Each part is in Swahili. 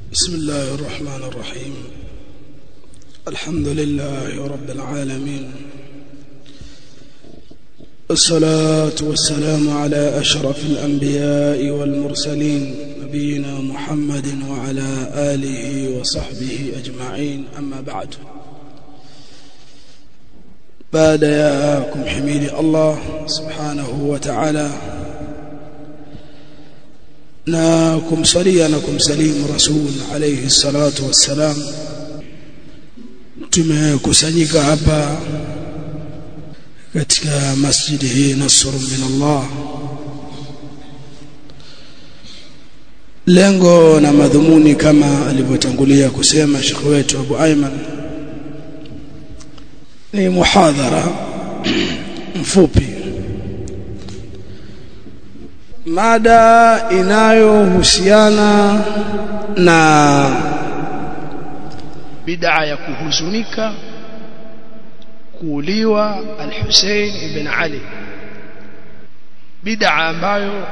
بسم الله الرحمن الرحيم الحمد لله رب العالمين الصلاة والسلام على أشرف الأنبياء والمرسلين نبينا محمد وعلى آله وصحبه أجمعين أما بعد بعد ياكم حميد الله سبحانه وتعالى na kumsalia na kumsalimu rasul alayhi salatu wassalam tumekusanyika hapa katika masjidi hii nasr min Allah lengo na madhumuni kama alivyotangulia kusema shekhi wetu Abu Ayman ni muhadhara mfupi mada inayohusiana na bid'a ya kuhuzunika kuuliwa al-Hussein ibn Ali bid'a ambayo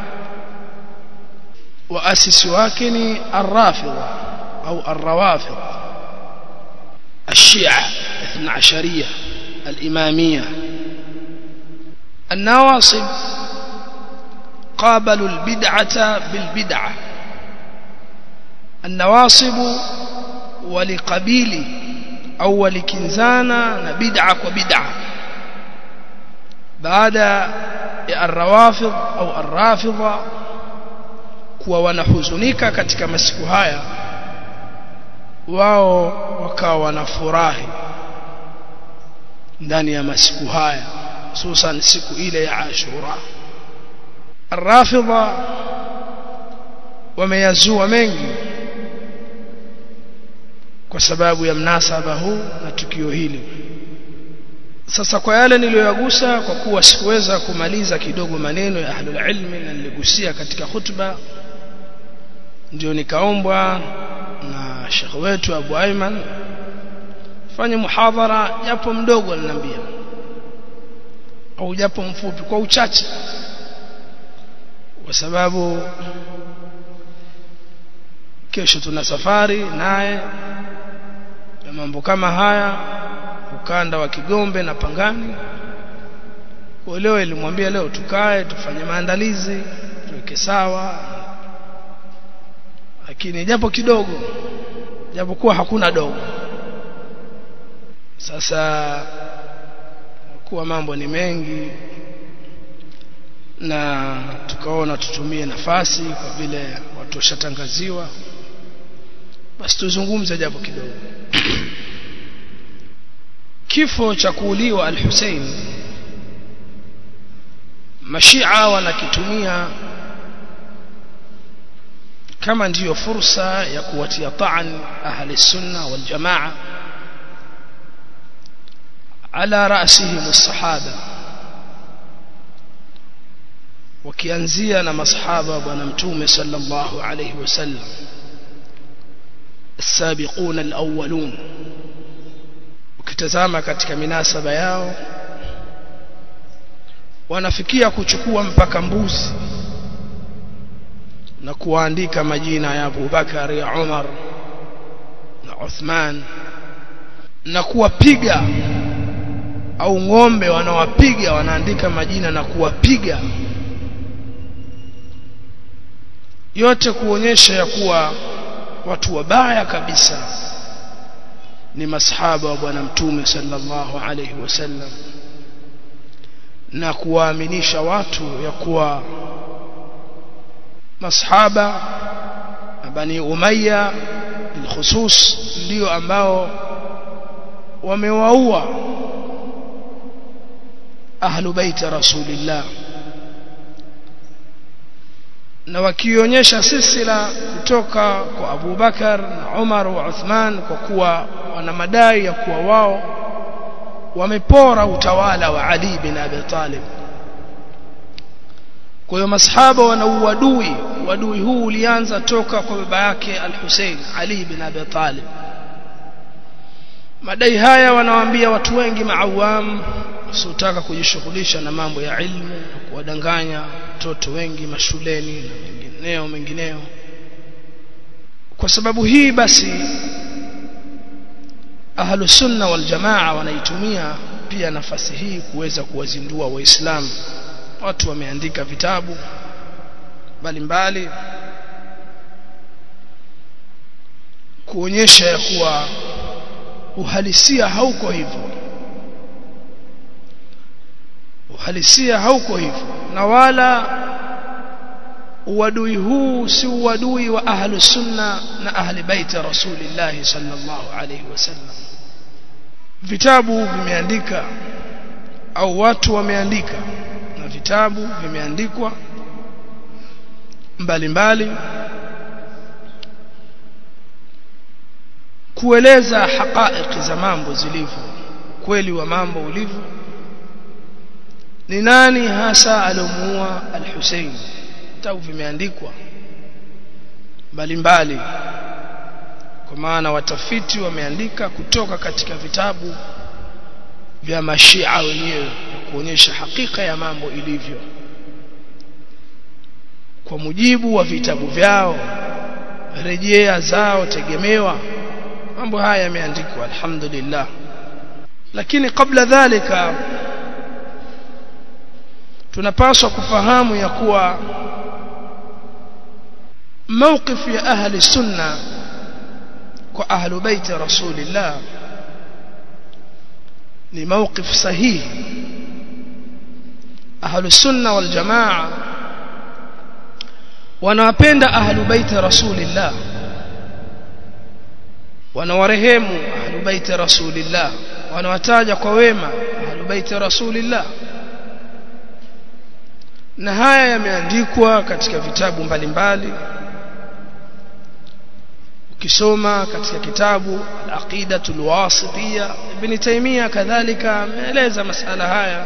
waasisi wake ni ar-Rafidha au ar-Rawafid الشيعة الاثنى عشرية الإمامية النواصب قابلوا البدعة بالبدعة النواصب ولقبيل أو ولكنزانا بدعة وبدعة بعد الروافض أو الرافضة kuwa wanahuzunika katika masiku haya wao wakawa wanafurahi ndani ya masiku haya hususan siku ile ya Ashura الرافضة wameyazua mengi kwa sababu ya mnasaba huu na tukio hili sasa kwa yale niliyoyagusa kwa kuwa sikuweza kumaliza kidogo maneno ya ahlul ilmi na niligusia katika khutba ndio nikaombwa na shekhe wetu Abu Ayman fanye muhadhara japo mdogo aliniambia au japo mfupi kwa uchache kwa sababu kesho tuna safari naye na mambo kama haya ukanda wa Kigombe na Pangani kwa leo ilimwambia leo tukae tufanye maandalizi tuweke sawa lakini japo kidogo japo kuwa hakuna dogo sasa kuwa mambo ni mengi na tukaona tutumie nafasi kwa vile watu washatangaziwa basi tuzungumze japo kidogo kifo cha kuuliwa al-Hussein mashia wanakitumia kama ndiyo fursa ya kuwatia taan ahli sunna wal jamaa ala rasihim as-sahaba wakianzia na masahaba wa bwana mtume sallallahu alayhi wasallam السابقون الأولون ukitazama katika minasaba yao wanafikia kuchukua mpaka mbuzi na kuandika majina ya Abu Bakar ya Umar na Uthman na kuwapiga au ng'ombe wanawapiga wanaandika majina na kuwapiga yote kuonyesha ya kuwa watu wabaya kabisa ni masahaba wa bwana mtume sallallahu alayhi wasallam na kuwaaminisha watu ya kuwa masahaba bani umayya bilkhusus ndio ambao wamewaua ahlu baiti rasulillah na wakionyesha silsila kutoka kwa Abu Bakar na Umar wa Uthman kwa kuwa wana madai ya kuwa wao wamepora utawala wa Ali bin Abi Talib kwa hiyo masahaba wana uadui uadui huu ulianza toka kwa baba yake Al-Hussein Ali bin Abi Talib madai haya wanawaambia watu wengi maawam wasiotaka kujishughulisha na mambo ya ilmu na kuwadanganya watoto wengi mashuleni na mengineo mengineo kwa sababu hii basi ahlu sunna wal jamaa wanaitumia pia nafasi hii kuweza kuwazindua waislamu watu wameandika vitabu mbalimbali kuonyesha ya kuwa uhalisia hauko hivyo uhalisia hauko hivyo na wala uadui huu si uadui wa ahlu sunna na ahli baiti rasulillah sallallahu alayhi wasallam vitabu vimeandika au watu wameandika na vitabu vimeandikwa mbalimbali kueleza haqaiqi za mambo zilivyo kweli wa mambo ulivyo ni nani hasa alomuua al-Hussein vitabu vimeandikwa mbalimbali kwa maana watafiti wameandika kutoka katika vitabu vya mashia wenyewe kuonyesha hakika ya mambo ilivyo kwa mujibu wa vitabu vyao rejea zao tegemewa mambo haya yameandikwa alhamdulillah lakini kabla dhalika tunapaswa kufahamu ya kuwa موقف يا أهل السنة وأهل بيت رسول الله لموقف صحيح أهل السنة والجماعة wanawapenda ahlu baiti rasulillah wanawarehemu ahlu baiti rasulillah wanawataja kwa wema ahlu baiti rasulillah na haya yameandikwa katika vitabu mbalimbali ukisoma katika kitabu al-aqidatul wasitiyya ibn taymiya kadhalika ameeleza masala haya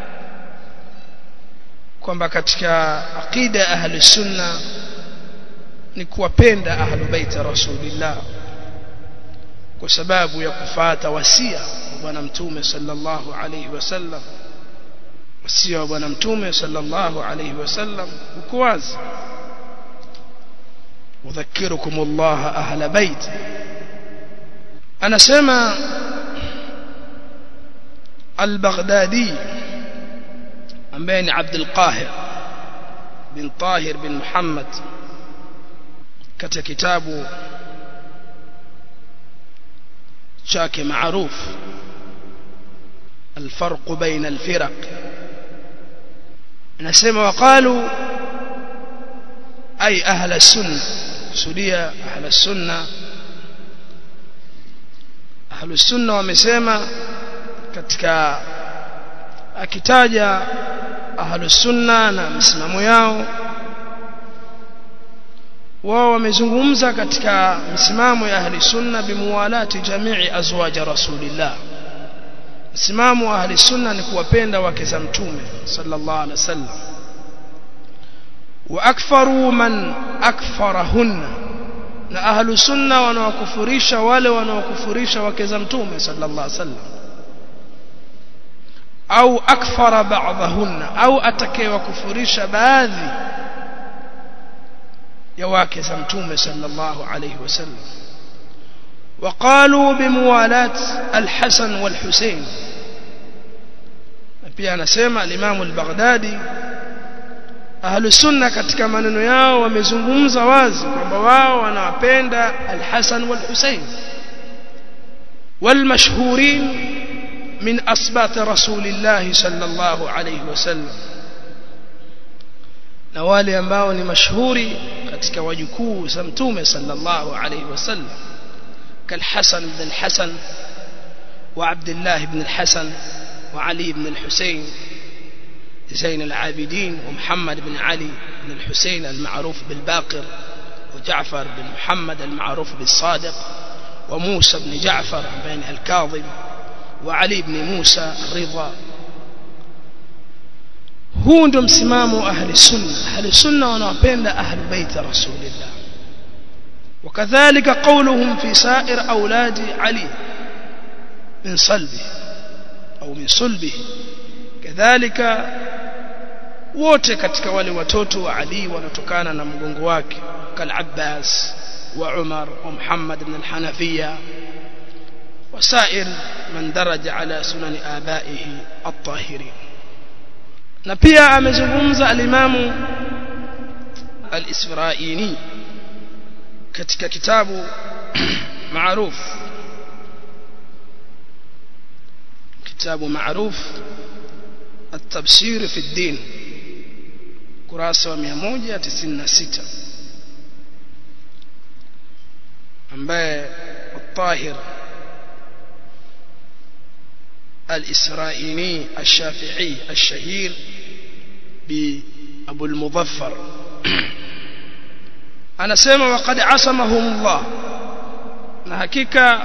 kwamba katika aqida ya ahli sunna ni kuwapenda ahlu baiti rasulillah kwa sababu ya kufata wasia wa bwana mtume sallallahu alayhi wasallam wasia wa bwana mtume sallallahu alayhi wasallam uko wazi udhakirukum Allah ahla bait anasema al-Baghdadi ambaye ni Abdul Qahir bin Tahir bin Muhammad katika kitabu chake maarufu الفرق بين الفرق نسمع وقالوا أي أهل السنة سوريا أهل السنة أهل السنة ومسيما katika akitaja ahlus sunna na msimamo yao wao wamezungumza katika msimamo ya ahli sunna bimuwalati jamii azwaj rasulillah msimamo wa ahli sunna ni kuwapenda wake za mtume sallallahu alaihi wasallam wa akfaru man akfarahunna na ahlu sunna wanaokufurisha wale wanaokufurisha wake za mtume sallallahu alaihi wasallam au akfara ba'dahunna au atakayewakufurisha baadhi ya wake za mtume sallallahu alayhi wasallam وقالوا بموالاة الحسن والحسين pia anasema al-Imam al-Baghdadi ahlu sunna katika maneno yao wamezungumza wazi kwamba wao wanawapenda al-Hasan wal-Husayn wal-mashhurin من أصبات رسول الله صلى الله عليه وسلم na wale ambao ni mashuhuri katika wajukuu za mtume sallallahu alayhi wasallam kalhasan ibn alhasan wa abdullah ibn alhasan wa ali ibn alhusayn زين العابدين ومحمد بن علي بن الحسين المعروف بالباقر وجعفر بن محمد المعروف بالصادق وموسى بن جعفر بن الكاظم وعلي بن موسى الرضا huu ndo msimamo ahli sunna ahli sunna wanawapenda ahli baiti rasulillah wakadhalika qawluhum fi sa'ir auladi ali min salbi au min sulbihi kadhalika wote katika wale watoto wa ali wanatokana na mgongo wake kal abbas وعمر ومحمد بن الحنفية وسائر من درج على سنن آبائه الطاهرين na pia amezungumza alimamu al-Isfaraini katika kitabu معروف كتاب معروف التبشير في الدين kurasa 196 ambaye الطاهر الإسرائيلي الشافعي الشهير بأبو المظفر أنا سيما وقد عصمهم الله نحكيك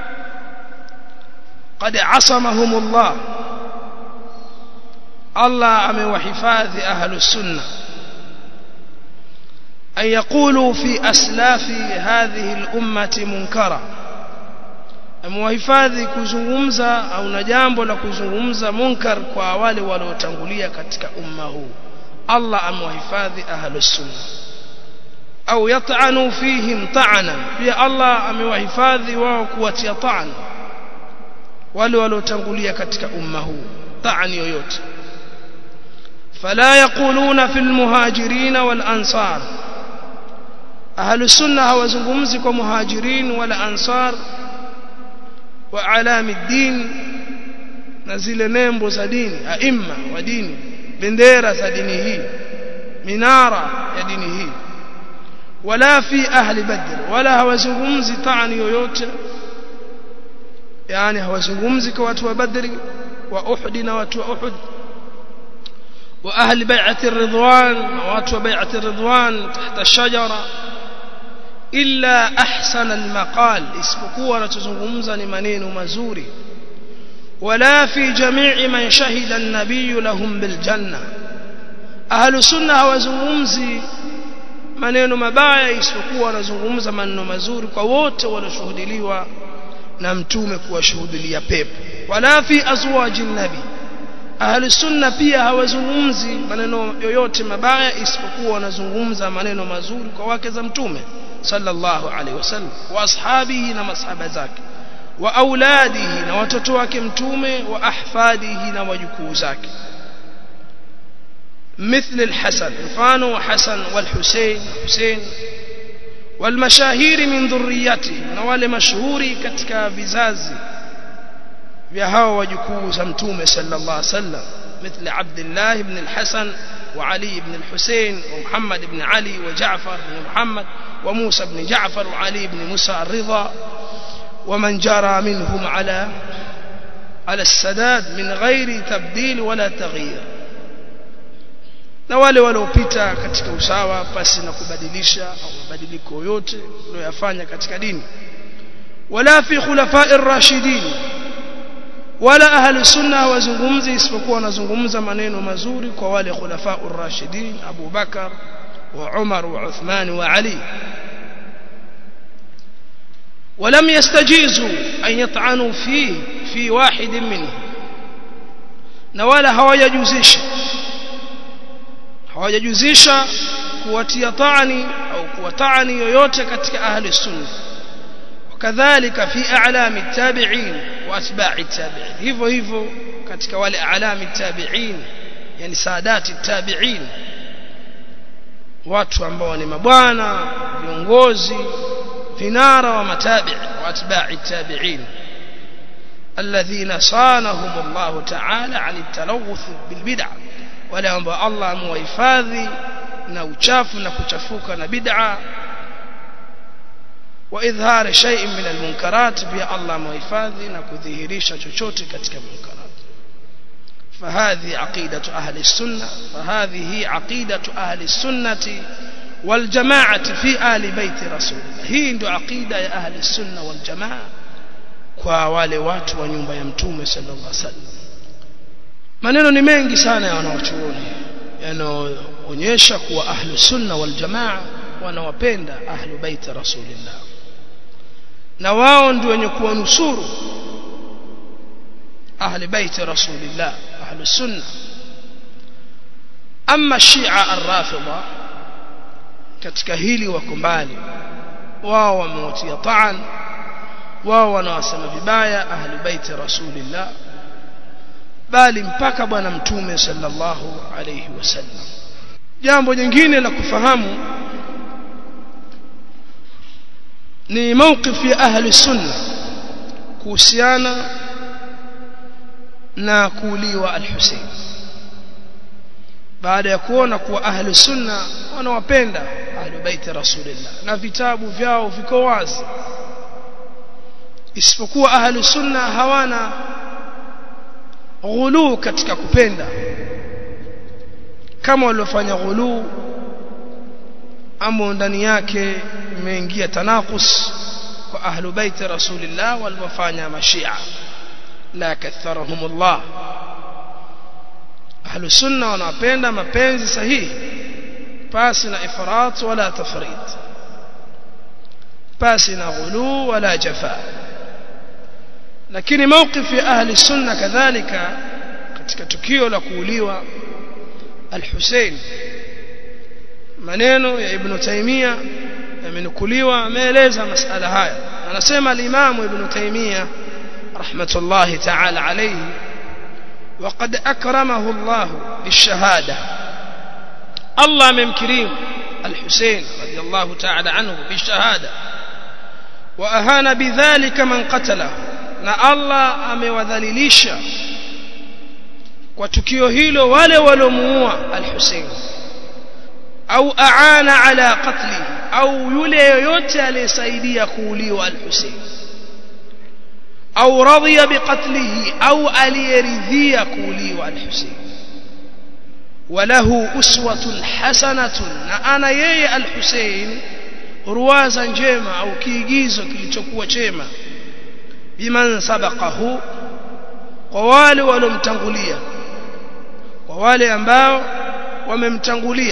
قد عصمهم الله الله أمي وحفاظ أهل السنة أن يقولوا في أسلاف هذه الأمة منكرا amewahifadhi kuzungumza au na jambo la kuzungumza munkar kwa wale waliotangulia katika umma huu Allah amewahifadhi ahlus sunna au yat'anu fihim ta'ana pia Allah amewahifadhi wao kuwatia ta'an wale waliotangulia katika umma huu ta'ani yoyote fala yaquluna fil muhajirin wal ansar ahlus sunna hawazungumzi kwa muhajirin wala ansar wa alami din na zile nembo za dini aima wa dini bendera za dini hii minara ya dini hii wala fi ahli badr wala hawazungumzi taani yoyote yani hawazungumzi kwa watu wa badri wa uhud na watu wa uhud wa ahli bai'ati ar-ridwan na watu wa bai'ati ar-ridwan tahta shajara illa ahsana almaqal isipokuwa anachozungumza ni maneno mazuri wala fi jami'i man shahida an-nabiy lahum bil janna ahlu sunna hawazungumzi maneno mabaya isipokuwa wanazungumza maneno mazuri kwa wote walioshuhudiliwa na mtume kuwashuhudilia pepo wala fi azwaji nabi ahlu sunna pia hawazungumzi maneno yoyote mabaya isipokuwa wanazungumza maneno mazuri kwa wake za mtume sallallahu alaihi wasallam wa ashabihi na masahaba zake wa auladihi na watoto wake mtume wa ahfadihi na wajukuu zake مثل الحسن فانو حسن والحسين حسين والمشاهير من ذريته نوال مشهوري katika vizazi vya hao wajukuu za mtume sallallahu alaihi wasallam مثل عبد الله بن الحسن وعلي بن الحسين ومحمد بن علي وجعفر بن محمد وموسى بن جعفر وعلي بن موسى الرضا ومن جرى منهم على على السداد من غير تبديل ولا تغيير na wale waliopita katika usawa pasi na kubadilisha au mabadiliko yote waliyofanya katika dini wala fi khulafa'i ar-rashidin wala ahli sunna wazungumzi isipokuwa wanazungumza maneno mazuri kwa wale khulafa'u ar-rashidin Abu Bakar wa Umar wa Uthman wa Ali ولم يستجيزوا أن يطعنوا فيه في واحد منهم na wala hawajajuzisha hawajajuzisha kuwatia taani au kuwataani yoyote katika ahli sunna wakadhalika fi a'lami tabi'in wa atba'i tabi'in hivyo hivyo katika wale a'lami tabi'in yani saadati tabi'in watu ambao ni mabwana viongozi vinara wa matabi' wa atba'i tabi'in الذين صانهم الله تعالى عن التلوث بالبدع wale ambao Allah amewahifadhi na uchafu na kuchafuka na bid'a wa idhhar shay'in min almunkarat pia Allah amewahifadhi na kudhihirisha chochote katika munkarat فهذه عقيدة أهل السنة فهذه عقيدة أهل السنة والجماعة في آل بيت رسول الله هي ndo عقيدة يا أهل السنة والجماعة kwa wale watu wa nyumba ya mtume sallallahu alaihi wasallam maneno ni mengi sana ya wanaochuoni yanaonyesha kuwa ahlu sunna wal jamaa wanawapenda ahlu bait rasulillah na wao ndio wenye kuwanusuru ahli bait rasulillah ahlu sunna ama shia ar-rafidha katika hili wako mbali wao wamewatia taan wao wanawasema vibaya ahli baiti rasulillah bali mpaka bwana mtume sallallahu alayhi wasallam jambo jingine la kufahamu ni mawqif ya ahli sunna kuhusiana na kuuliwa al-Hussein baada ya kuona kuwa ahli sunna wanawapenda ahli baiti rasulillah na vitabu vyao viko wazi isipokuwa ahli sunna hawana ghulu katika kupenda kama waliofanya ghulu ambao ndani yake imeingia tanakus kwa ahlu baiti rasulillah waliofanya mashia la katharahumullah ahlu sunna wanapenda mapenzi sahihi pasi na ifrat wala tafrit pasi na ghulu wala jafa lakini mawqif ya ahli sunna kadhalika katika tukio la kuuliwa al-Hussein maneno ya Ibn Taymiyyah yamenukuliwa ameeleza masala haya anasema al-Imam Ibn Taymiyyah rahmatullahi ta'ala alayhi وقد أكرمه الله بالشهادة الله ممكرين الحسين رضي الله تعالى عنه بالشهادة وأهان بذلك من قتله na Allah amewadhalilisha kwa tukio hilo wale waliomuua al-Hussein au aana ala qatli au yule yoyote aliyesaidia kuuliwa al-Hussein au radhiya biqatlihi au aliyeridhia kuuliwa al-Hussein وله أسوة حسنة أنا يي الحسين رواza njema au kiigizo kilichokuwa chema biman sabaqahu kwa wale walomtangulia kwa wale ambao wamemtangulia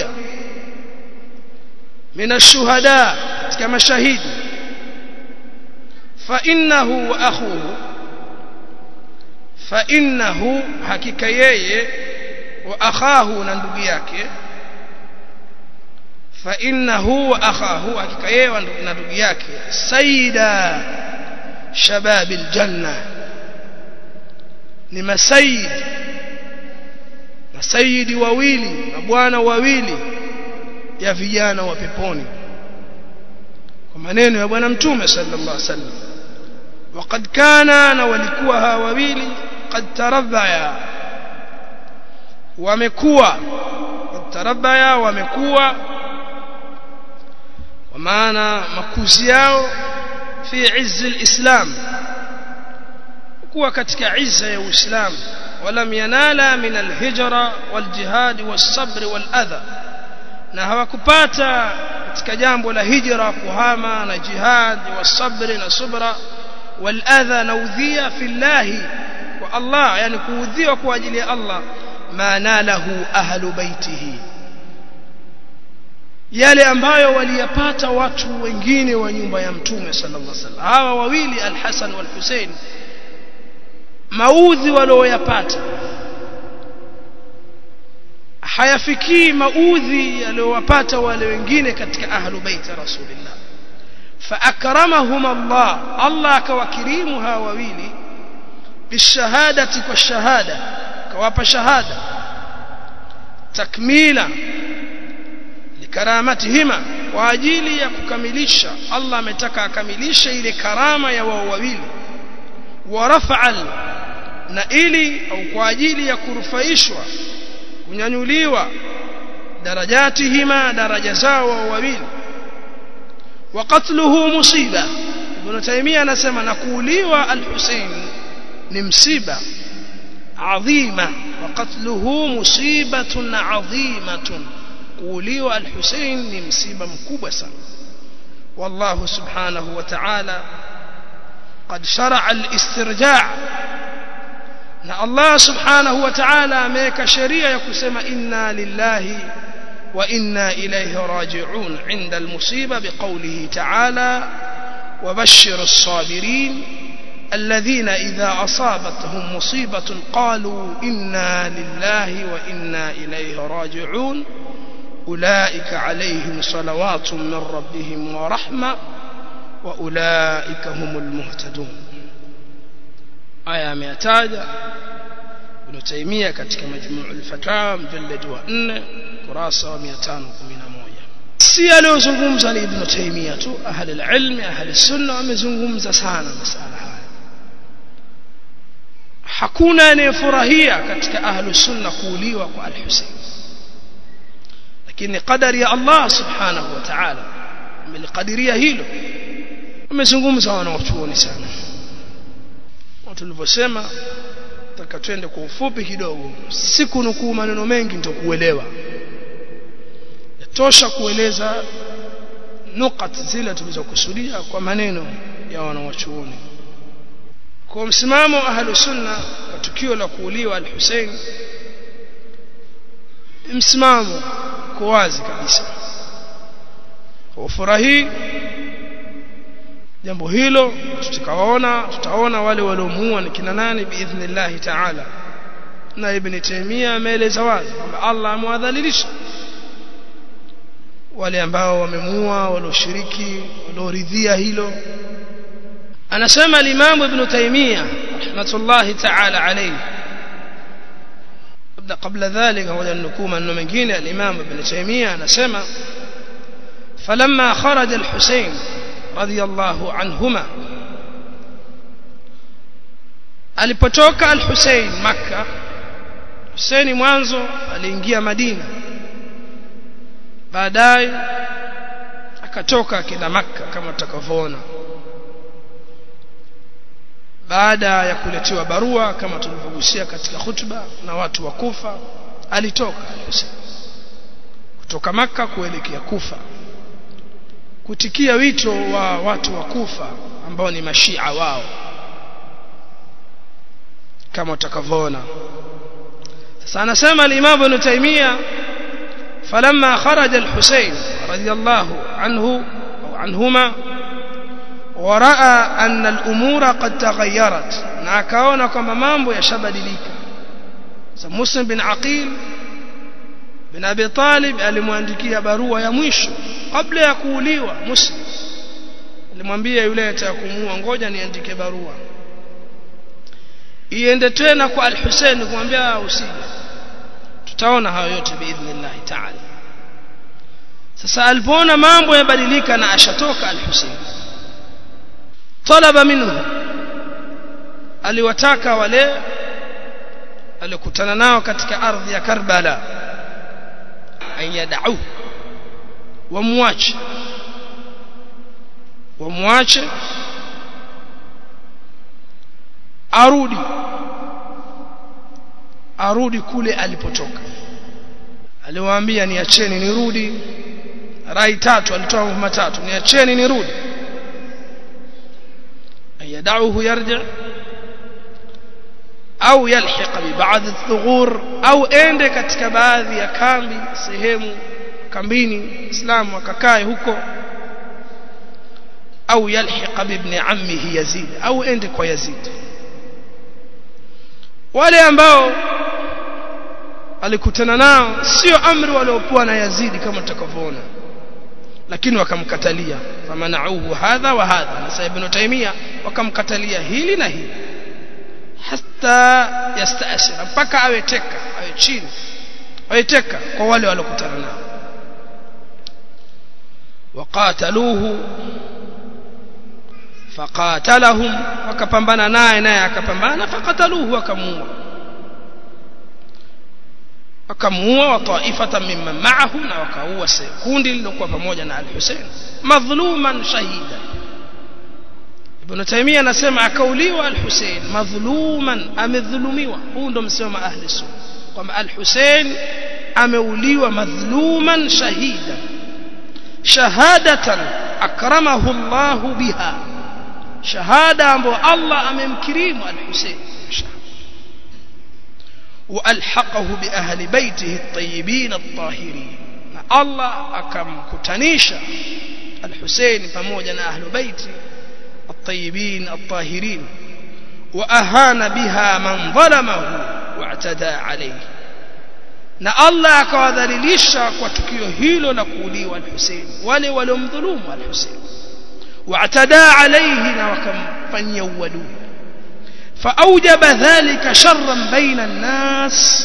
min ashuhada katika mashahidi fa innahu wa akhuhu fa innahu hakika yeye wa akhahu na ndugu yake fa innahu wa akhahu hakika yeye na ndugu yake sayyida شباب الجنة ni masayid masayidi wawili mabwana wawili ya vijana wa peponi kwa maneno ya bwana mtume sallallahu alaihi wasallam وقد كان na walikuwa hawa wawili قد تربيا wamekuwa قد تربيا wamekuwa kwa maana makuzi yao في عز الإسلام kuwa katika izza ya Uislamu walam yanala min alhijra waljihad wasabr waladha na hawakupata katika jambo la hijra kuhama na jihad wasabr na subra waladha na udhia fillahi kwa Allah yani kuudhiwa kwa ajili ya Allah ma nalahu ahlu baitihi yale ambayo waliyapata watu wengine wa nyumba ya mtume sallallahu alaihi wasallam hawa wawili al-Hasan wal-Hussein maudhi walioyapata hayafikii maudhi yaliyowapata wale wengine katika ahlu baiti rasulillah فأكرمهم الله الله كوكريم هاويلي بالشهادة والشهادة كواب شهادة تكميلا likaramatihima kwa ajili ya kukamilisha Allah ametaka akamilishe ile karama ya wao wawili wa rafa'al na ili au kwa ajili ya kurufaishwa kunyanyuliwa darajatihima daraja zao wao wawili wa qatluhu musiba Ibn Taymiyyah anasema na kuuliwa al-Hussein ni msiba adhima wa qatluhu musibatun adhimatun kuuliwa al-Hussein ni msiba mkubwa sana والله سبحانه وتعالى قد شرع الاسترجاع na Allah subhanahu wa ta'ala ameweka sheria ya kusema inna lillahi wa inna ilayhi raji'un 'inda al-musiba biqawlihi ta'ala وبشر الصابرين الذين إذا أصابتهم مصيبة قالوا إنا لله وإنا إليه راجعون أولئك عليهم صلوات من ربهم ورحمة wa ulaika humul muhtadun aya ameyataja Ibn Taymiyyah katika Majmu'ul Fatawa mjallad wa 4 kurasa wa 511 si aliyozungumza ni Ibn Taymiyyah tu ahli alilm ahli sunna wamezungumza sana masala haya hakuna anayefurahia katika ahli sunna kuuliwa kwa al-Husayn lakini qadari ya Allah subhanahu wa ta'ala amelikadiria hilo wamezungumza wanaochuoni sana tulivyosema taka twende kwa ufupi kidogo siku nukuu maneno mengi nitakuelewa yatosha kueleza nukat zile tulizokusudia kwa maneno ya wanawachuoni kwa msimamo ahlu sunna kwa tukio la kuuliwa al-Hussein msimamo kwa wazi kabisa ufurahi jambo hilo tutakawaona tutaona wale waliomuua ni kina nani biidhnillah ta'ala na ibn Taymiyyah ameeleza wazi kwamba Allah amewadhalilisha wale ambao wamemuua walioshiriki walioridhia hilo anasema al-Imam Ibn Taymiyyah rahmatullahi ta'ala alayhi قبل ذلك هو النكوم انه mengine al-Imam Ibn Taymiyyah anasema فلما خرج الحسين رضي الله عنهما alipotoka al-Hussein Makka Hussein mwanzo aliingia Madina baadaye akatoka akenda Makka kama tutakavyoona baada ya kuletewa barua kama tulivyogusia katika hutuba na watu wa Kufa alitoka Hussein kutoka Makka kuelekea Kufa kutikia wito wa watu wa Kufa ambao ni mashia wao kama utakavyoona sasa anasema al-Imam Ibn Taymiyyah فلما خرج الحسين رضي الله عنه أو عنهما ورأى أن الأمور قد تغيرت نعكاونا كما مامبو يشبدلika مسلم بن عقيل bin Abi Talib alimwandikia barua ya mwisho kabla ya kuuliwa Muslim alimwambia yule atakumuua ngoja niandike barua iende tena kwa Al-Hussein kumwambia usije tutaona hayo yote biidhnillah ta'ala sasa alipoona mambo yabadilika na ashatoka Al-Hussein talaba minhu aliwataka wale alikutana nao katika ardhi ya Karbala an yad'u wamwache wamwache arudi arudi kule alipotoka aliwaambia niacheni nirudi rai tatu alitoa mambo matatu niacheni nirudi ayadauhu yarji au yalhiq bi ba'd ath-thughur au ende katika baadhi ya kambi sehemu kambini islamu akakae huko au yalhiq bi ibn ammihi yazid au ende kwa yazid wale ambao alikutana nao sio amri waliokuwa na yazidi kama tutakavyoona lakini wakamkatalia famanauhu hadha wa hadha na ibn taimia wakamkatalia hili na hili hata yastaasira mpaka awe teka awe chini awe teka kwa wale waliokutana nao waqataluhu faqatalahum wakapambana naye naye akapambana faqataluhu wakamuua wakamuua wa taifatan mimman ma'ahu na wakaua kundi lilokuwa pamoja na al-Hussein madhluman shahida Ibn Taymiyyah anasema akauliwa al-Hussein madhluman amedhulumiwa huu ndo msemo ahli sunna kwamba al-Hussein ameuliwa madhluman shahida shahadatan akramahu Allah biha shahada ambayo Allah amemkirimu al-Hussein وألحقه بأهل بيته الطيبين الطاهرين الله أكم كتنيشا الحسين فموجنا أهل بيته الطيبين الطاهرين وأهان بها من ظلمه واعتدى عليه na Allah akawadhalilisha kwa tukio hilo la kuuliwa al-Hussein wale waliomdhulumu al-Hussein واعتدى عليه na wakamfanyia uadui فأوجب ذلك شرا بين الناس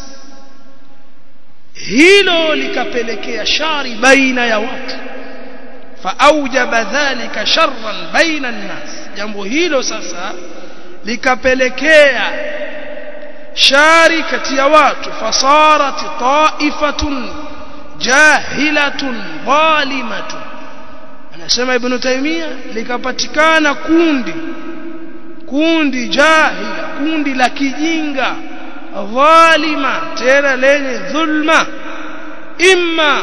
hilo likapelekea shari baina ya watu faaujaba dhalika sharran baina nnas jambo hilo sasa likapelekea shari kati ya watu fasarat taifatun jahilatun zalimatun anasema ibn taymia likapatikana kundi kundi jahila kundi la kijinga dhalima tena lenye dhulma imma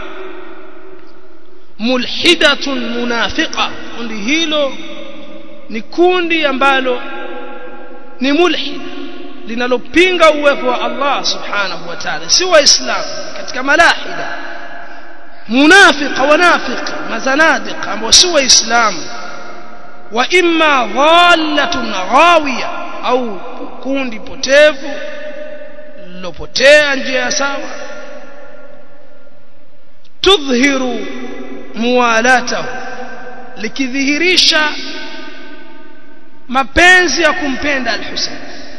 mulhidatun munafiqa kundi hilo ni kundi ambalo ni mulhid linalopinga uwepo wa Allah subhanahu wa ta'ala si waislamu katika malahida munafiqa wanafiq mazanadiq ambao si waislamu wa imma dhallatun ghawiya au kundi potevu lilopotea njia ya sawa tudhhiru muwalatahu likidhihirisha mapenzi ya kumpenda al-Husayn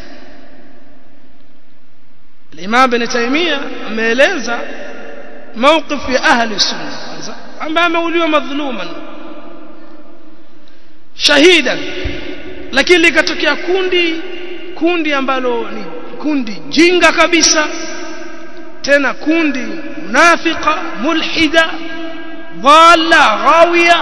Imam Ibn Taymiyyah ameeleza mawqif ya ahli sunna kwanza ambaye ameuliwa madhuluman shahidan lakini likatokea kundi kundi ambalo ni kundi jinga kabisa tena kundi munafika mulhida dhalla ghawiya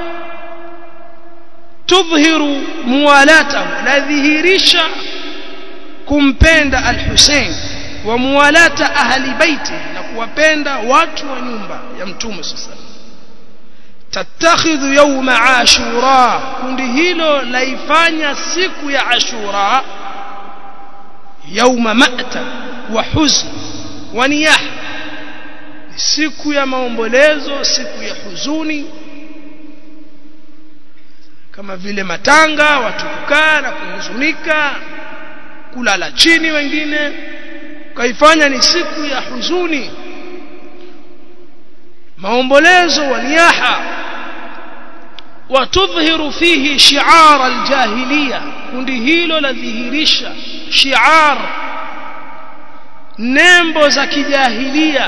tudhhiru muwalatahu nadhihirisha kumpenda al-Hussein wa muwalata ahli baiti na kuwapenda watu wa nyumba ya mtume sallallahu tattakhidhu yawma ashura kundi hilo laifanya siku ya ashura yawma ma'ta wa huzn wa niyah siku ya maombolezo siku ya huzuni kama vile matanga watu kukaa na kuhuzunika kulala chini wengine kaifanya ni siku ya huzuni maombolezo wa niyaha watudhhiru fihi shi'ar aljahiliya kundi hilo ladhihirisha shi'ar nembo za kijahilia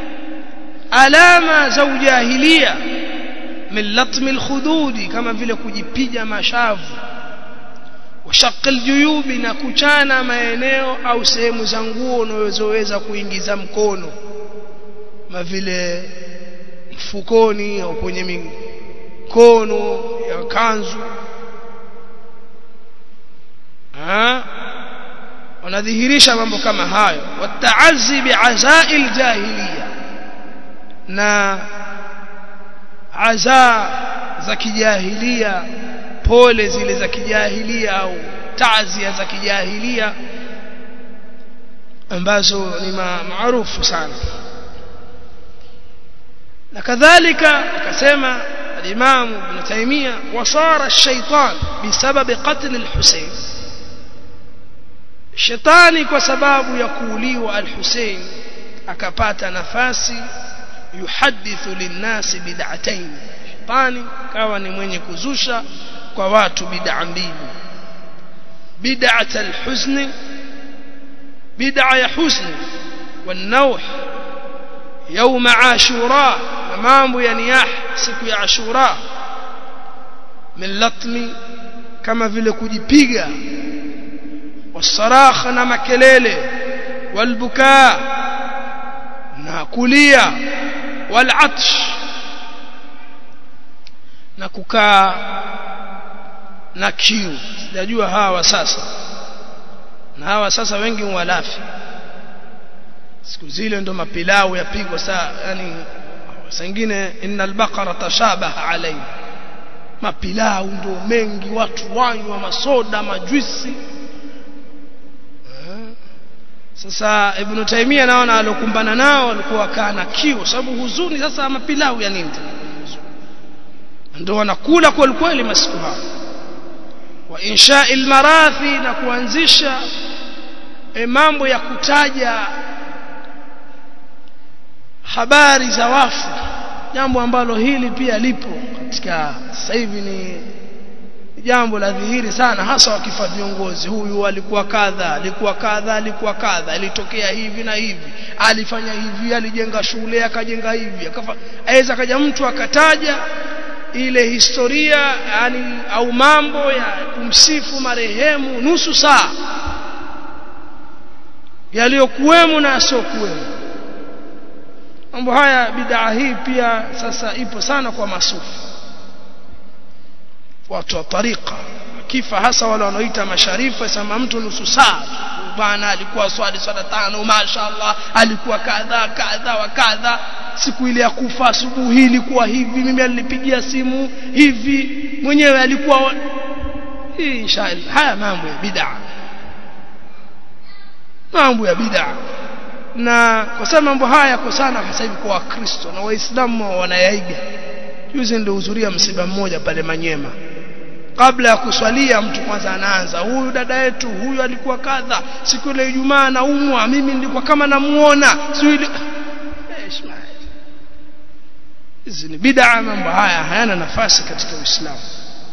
alama za ujahilia min latmi alkhududi kama vile kujipiga mashavu washaq aljuyubi na kuchana maeneo au sehemu za nguo unazoweza kuingiza mkono kama vile mfukoni au kwenye mikono ya kanzu ha wanadhihirisha mambo kama hayo wataazi bi'azail jahiliya na aza za kijahilia pole zile za kijahilia au taazia za kijahilia ambazo ni maarufu sana na kadhalika akasema الإمام ابن تيمية وصار الشيطان بسبب قتل الحسين الشيطان كسباب يقولي والحسين أكبات نفاسي يحدث للناس بدعتين شيطاني كواني من يكزوشا كوات بدع mbili بدعة الحزن بدعة حزن والنوح يوم عاشوراء mambo ya niyah siku ya ashura min latmi kama vile kujipiga wasarakha na makelele walbukaa na kulia walatsh na kukaa na kiu sijajua hawa sasa na hawa sasa wengi walafi siku zile ndo mapilau yapigwa saa yani sengine innal baqara tashabaha alayhi mapilau ndo mengi watu wanywa masoda majuisi sasa ibn taimia naona alokumbana nao walikuwa kaa na kiu sababu huzuni sasa mapilau ya nini ndio wanakula kweli kweli masiku hayo wa insha'i almarathi na kuanzisha e mambo ya kutaja habari za wafu jambo ambalo hili pia lipo katika sasa hivi ni jambo la dhihiri sana hasa wakifa viongozi huyu alikuwa kadha alikuwa kadha alikuwa kadha ilitokea hivi na hivi alifanya hivi alijenga shule akajenga hivi akafa aweza kaja mtu akataja ile historia yani au mambo ya kumsifu marehemu nusu saa yaliyokuwemo na yasiokuwemo mambo haya bid'a hii pia sasa ipo sana kwa masufi watu wa tariqa kifa hasa wale wanaoita masharifu sema mtu nusu saa bwana alikuwa swali swala tano mashaallah alikuwa kadha kadha wa kadha siku ile ya kufa asubuhi ilikuwa hivi mimi alinipigia simu hivi mwenyewe alikuwa hii inshallah haya mambo ya bid'a mambo ya bid'a na kwa sababu mambo haya yako sana sasa hivi kwa wakristo na waislamu wanayaiga juzi ndio hudhuria msiba mmoja pale Manyema kabla ya kuswalia mtu kwanza anaanza huyu dada yetu huyu alikuwa kadha siku ile Ijumaa naumwa mimi nilikuwa kama namuona sio ile hizi ni bid'a mambo haya hayana nafasi katika Uislamu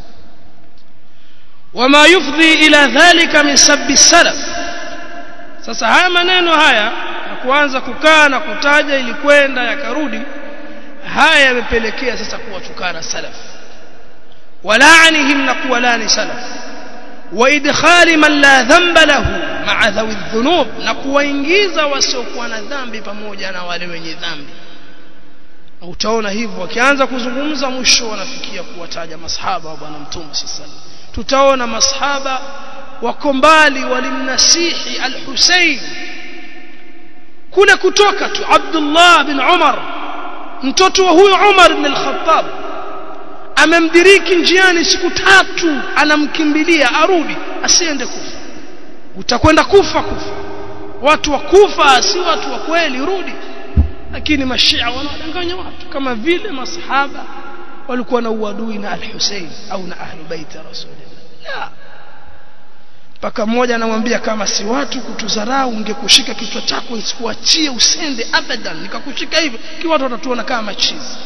wama yufdhi ila dhalika min sabbi salaf sasa haya maneno haya na kuanza kukaa na kutaja ili kwenda yakarudi haya yamepelekea sasa kuwatukana salaf ولعنهم نقولان سلف وادخال من لا ذنب له مع ذوي الذنوب نقوingiza wasiokuwa na dhambi pamoja na wale wenye dhambi utaona hivyo wakianza kuzungumza mwisho wanafikia kuwataja masahaba wa bwana mtume sallallahu tutaona masahaba wako mbali walimnasihi al-Husayn kule kutoka tu Abdullah bin Umar mtoto wa huyo Umar ibn al-Khattab amemdiriki njiani siku tatu anamkimbilia arudi asiende kufa utakwenda kufa kufa watu wa kufa si watu wa kweli rudi lakini mashia wanawadanganya watu kama vile masahaba walikuwa na uadui na al-Hussein au na ahli bait rasulillah la mpaka mmoja anamwambia kama si watu kutudharau ungekushika kichwa chako nisikuachie usende abadan nikakushika hivi ki watu watatuona kama machizi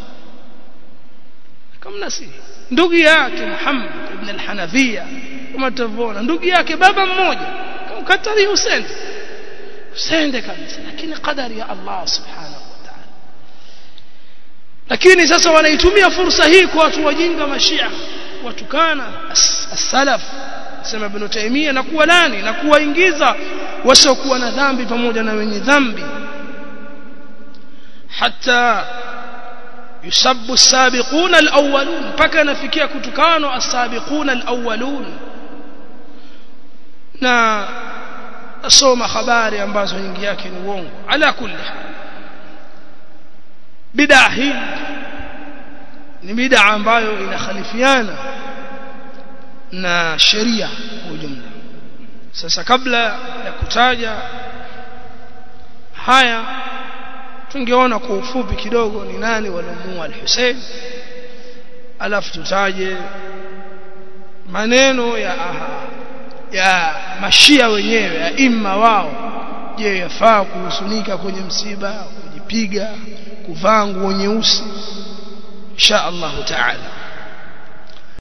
kama si ndugu yake Muhammad ibn al-Hanafiya kama tutavyoona ndugu yake baba mmoja kamkatari usende usende kabisa lakini qadari ya Allah subhanahu wa ta'ala lakini sasa wanaitumia fursa hii kwa watu wajinga mashia watukana as-salaf sema ibn Taymiyyah na kuwa nani na kuwaingiza wasiokuwa na dhambi pamoja na wenye dhambi hata yusabbu as-sabiquna al-awwalun mpaka nafikia kutukano as-sabiquna al-awwalun na asoma habari ambazo nyingi yake ni uongo ala kulli bid'a hii ni bid'a ambayo inakhalifiana na sheria kwa ujumla sasa kabla ya kutaja haya tungeona kwa ufupi kidogo ni nani walomuua al-Hussein alafu tutaje maneno ya aha, ya mashia wenyewe ya imma wao je yafaa kuhusunika kwenye msiba kujipiga kuvaa nguo nyeusi insha Allah taala